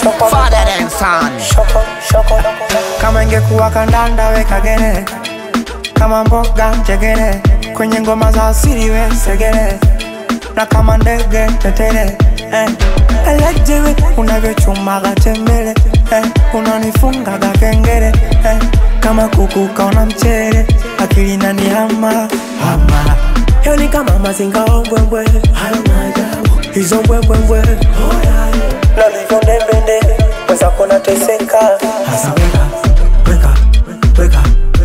father than son. kama ingekuwa kandanda weka gere kama mboga njegere kwenye ngoma za asili we segere na kama ndege tetere eh. elejewe unavyochumaga tembele eh. unanifungaga kengere eh. kama kuku kaona mchere akili nani hama hama yo ni kama mazinga ombwembwe hayo maajabu hizo mbwembwembwe nalivyondembende mwenzako nateseka hasa weka weka weka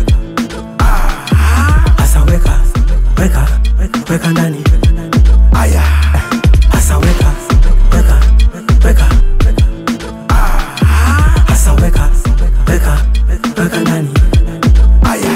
hasa weka weka weka ndani aya hasa weka weka weka hasa weka weka weka ndani aya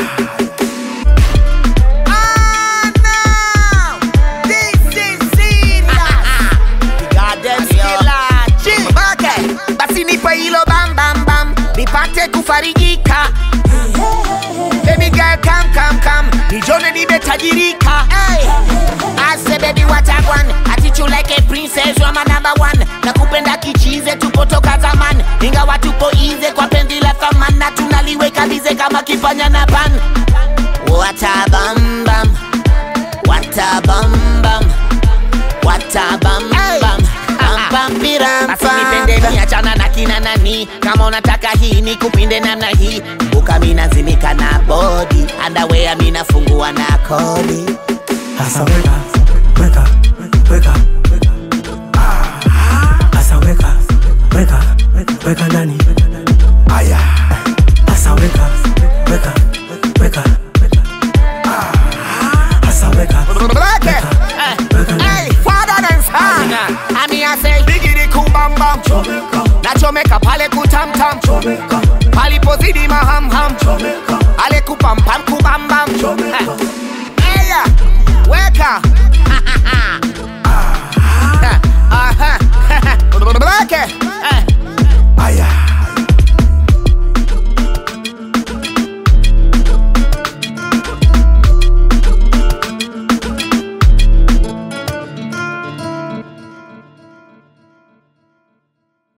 Ah, no. This is serious. Goddamn killer. Chill. Okay. Basi nipe hilo bam bam bam nipate kufarijika Baby girl come come come nijone nimetajirika hey. I say baby what I want I treat you like a princess you are my number one nakupenda kichize tupotoka zaman ingawa tupo ize kwa pendi la thaman na tunaliweka bize kama kifanya na pan What a bam bam What a bam bam What a bam bam Bam bam biram Basi nipende ni achana na kina nani Kama unataka hii ni kupinde namna hii Buka mina zimika na body Underwear mina fungua na kodi hasa weka weka weka hasa weka weka weka ndani aya hasa weka weka weka hasa weka Hey, father and son Ami I say Bigidi kubambam Nachomeka pale kutamtam Palipozidi mahamham Ale kupampam kubambam Hey, weka